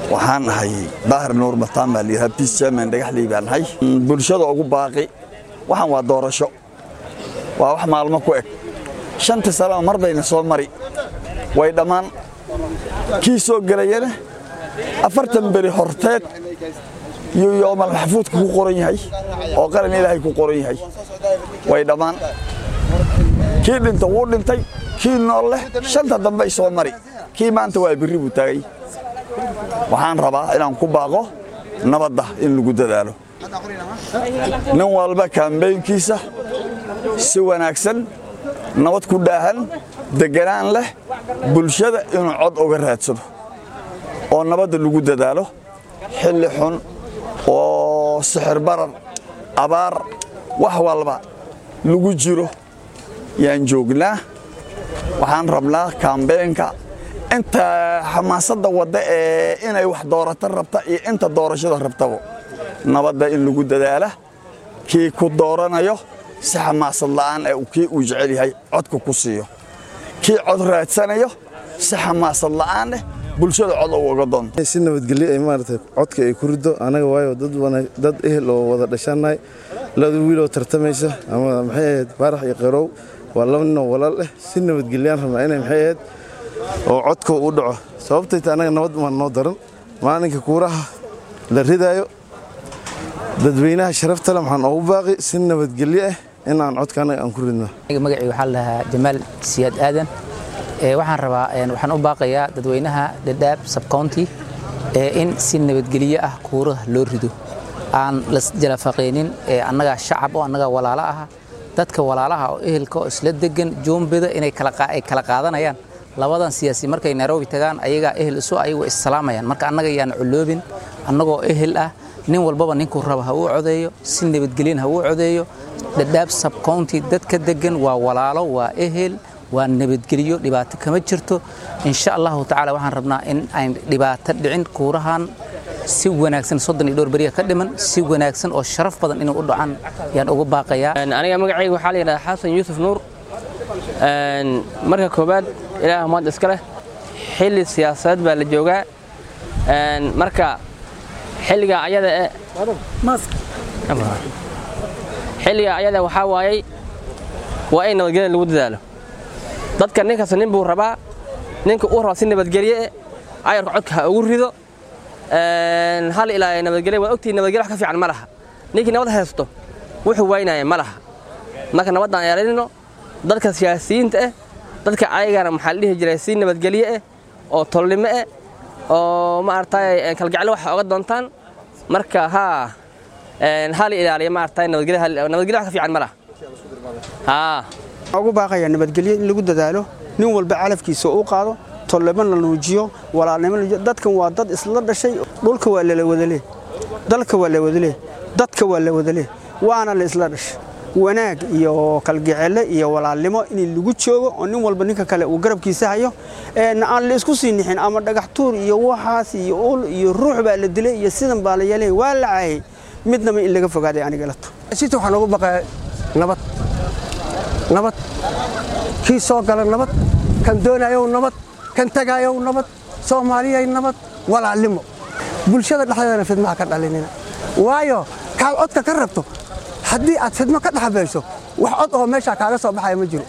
waxaan ahay daahir nuur mataan baa layidhaha biis german dhagaxley baan ahay bulshada ugu baaqi waxaan waa doorasho waa wax maalmo ku eg shanta sanaba mar bayna soo mari way dhammaan kii soo gelayana afartan beri horteed yuu yoomal maxfuudka ku qoran yahay oo qaran ilaahay ku qoran yahay way dhammaan kii dhinta wuu dhintay kii nool leh shanta dambey soo mari kii maanta waa birri buu taagay waxaan rabaa inaan ku baaqo nabadda in lagu dadaalo nin walba kaambeynkiisa si wanaagsan nabad ku dhaahan deganaan leh bulshada inuu cod uga raadsado oo nabadda lagu dadaalo xilli xun oo sixir barar abaar wax walba lagu jiro yaan joognaa waxaan rabnaa kaambeenka inta xamaasadda wadda ee inay wax doorata rabta iyo inta doorashada rabtaba nabadda in lagu dadaala kii ku dooranayo si xamaasad la'aan ee kii uu jecel yahay codka ku siiyo kii cod raadsanayo si xamaasad la'aan eh bulshada cod uga doonto si nabadgelyo ay maaragtay codka ay ku riddo anaga waayo dad ehel oo wada dhashannahay laba wiiloo tartamaysa ama maxay ahayd baarax iyo qarow waa laba ninoo walaal eh si nabadgelyaan rabnaa inay maxay ahayd oo codka u dhaco sababtayta anaga nabad maan noo daran maalinka kuuraha la ridaayo dadweynaha sharaftale maxaan ugu baaqi si nabadgelyo ah in aan codka anaga aan ku ridno magacii waxaa lahaa jamaal siyaad aadan waxaan rabaa waxaan u baaqayaa dadweynaha dhadhaab subcounty in si nabadgelyo ah kuuraha loo rido aan lasjalafaqaynin annagaa shacab oo annagaa walaalo ah dadka walaalaha oo ehelka oo isla degan joombida inay kala qaadanayaan labadan siyaasi markay nairobi tagaan ayagaa ehel isu ayagu issalaamayaan marka annaga yaan culoobin annagoo ehel ah nin walbaba ninkuu raba ha uu codeeyo si nabadgelyan ha uu codeeyo dhadhaab subcounty dadka degan waa walaalo waa ehel waa nabadgelyo dhibaato kama jirto insha allahu tacaala waxaan rabnaa in ayn dhibaato dhicin kuurahan si wanaagsan soddon iyo dhowr beriya ka dhiman si wanaagsan oo sharaf badan inay u dhacaan yaan uga baaqayaa aniga magacayga waxaa la yidhahdaa xasan yuusuf nuur marka koowaad ilaah maanta iska leh xilli siyaasadeed baa la joogaa marka xilliga ayada e xilliga ayada waxaa waayey waa in nabadgelya lagu dadaalo dadka nin kasta nin buu rabaa ninka uu raba si nabadgelye eh ayarka codka ha ugu rido hal ilaa nabadgelya waa ogtihi nabadgelya wax ka fiican ma laha ninkii nabad haysto wuxuu waynaya ma laha marka nabaddaan yeelanino dadka siyaasiyiinta ah dadka ayagana maxaa la dhihi jiray si nabadgelye eh oo tolnimo eh oo maaragtay kalgaclo waxa oga doontaan marka haa hal ilaaliya maaragtay nabadgelya nabadgelya wax ka fiican ma laha haa ugu baaqaya nabadgelyo in lagu dadaalo nin walba calafkiisa uu qaado tollebo la nuujiyo walaalnimo dadkan waa dad isla dhashay dhulka waa lala wadale dalka waa la wadale dadka waa la wadale waana la isla dhashay wanaag iyo kalgacele iyo walaalnimo in lagu joogo oo nin walba ninka kale uu garabkiisa hayo aan la isku sii nixin ama dhagax tuur iyo waxaas iyo ul iyo ruux baa la dilay iyo sidan baa la yeelay waa la caayay midnaba in laga fogaaday aniga lato sita waxaan ugu baqaa nabad nabad kii soo gala nabad kan doonayow nabad kan tagayow nabad soomaaliyay nabad walaalnimo bulshada dhexdeedana fidmaha ka dhalinina waayo kaad codka ka rabto haddii aad fidmo ka dhexbayso wax cod oo meeshaa kaaga soo baxaya ma jiro